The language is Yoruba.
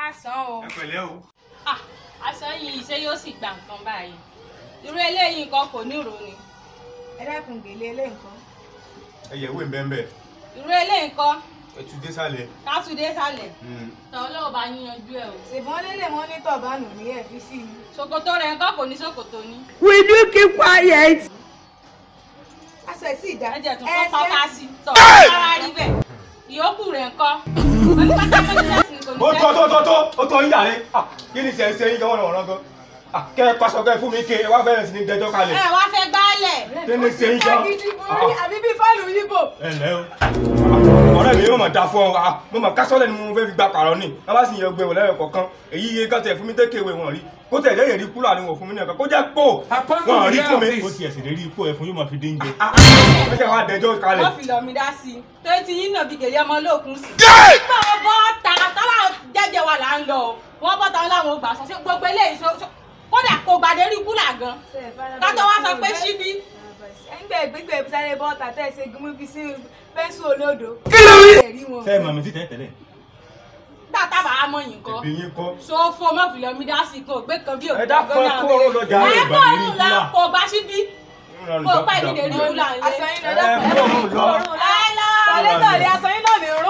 káàsán o. ẹ pẹ̀lẹ́ o. Ah, aṣọ yìí ṣé yóò sì gbà nǹkan báyìí irú eléyìí nǹkan kò ní ìró ni ẹ dákun gèlè eléyìí nǹkan. ẹ yẹ ìwé mbẹ́mbẹ́ irú eléyìí nǹkan ẹ tún dé sálẹ̀. kátúndé sálẹ̀ tọ́ lọ́wọ́ bá yín yanjú ẹ̀ o ṣèbọn lélẹ̀ wọn ní tọ̀bánù ní ẹ̀ fi sí i. ṣòkòtò rẹ̀ nǹkan kò ní ṣòkòtò ní Will you keep quiet? aṣọ ẹ̀ sì dá. ẹ̀jẹ̀ tún Ẹ kọ́ ṣe- pátá sí tọ́ rárá rí bẹ́ẹ̀ ìyókù rẹ̀ nǹkan pẹ̀lú pátákó ní sẹ́sìn kò ní ó tó tó sẹ́sìn. tó tó ó tó yín yàrá Ah, kí ni sẹ́yìn sẹ́yìn gan wọ́n wọ́n gan Ah, kẹ́ ẹ paṣọ kẹ́ ẹ fún mi ké ẹ wá bẹ̀rẹ̀ sí ní dẹjọ́ kalẹ̀ ẹ wá fẹ́ gbálẹ̀ kí ni sẹ́yìn gan. Agídí borí àbí bí fọ́ọ̀lù yíbò. ẹ ǹlẹ́ o ọ̀rẹ́ mi yóò mọ̀ da fún ọ Ah, mo mọ̀ kásọ́lẹ̀ ni mo fẹ́ fi gba pààrọ̀ ni wọ́n bá sì yẹ gbé wò lẹ́yìn kọ̀ọ̀kan èyí iye kan tẹ̀ fún mi tẹ́kẹ̀ ìwé wọn rí kó tẹ̀ lẹ́yìn rí kúrò àníwọ̀n fún mi ní ẹ̀kan kó jẹ́ pò wọn rí fún mi. ó tiẹ̀ sì lè rí ipò ẹ̀ fún yóò máa fi dé oúnjẹ. ó ṣe wá dẹjọ́ kalẹ̀. wọ́n fi lọ mi dá sí i tó ti yín náà bí gèlè ọmọ olóòkun sí. nígbà wọn bọ́ ta tọ́lá jẹ́jẹ́ wa là ń lọ o wọ́n bọ́ ta wọn láwọn ògbà sọ sí gbogbo eléyìí so so- kódà kò gbàdé rí kúlà gan kátó wá sọ pé síbí ẹgbẹ́ gbígbẹ́ sáré bọ́ọ̀tà tẹ̀ ṣe gúnmú fi sí pẹ́ńsù olódo. Kí ló wí? Ẹ̀rí wọn. fẹ́ẹ̀ mọ̀ mi sí tẹ́tẹ́lẹ̀. gbà tábà á mọ̀ yín kọ́ ẹbí yín kọ́. sófo mọ́ fi lọ mi dá sí i kò gbé kan bí òkú ẹ dákun ẹ kó ọ̀rọ̀ lọ jà ẹ ẹ kọ́ ọ̀run la kò gbà síbí kò pẹ́ ìdílé rí kúlà aṣọ ńlẹ̀ yín lọ dákun ẹ ẹ kó ọ̀run la. ẹ lọ tọ̀lé tọ̀lé aṣọ yín náà ní rún.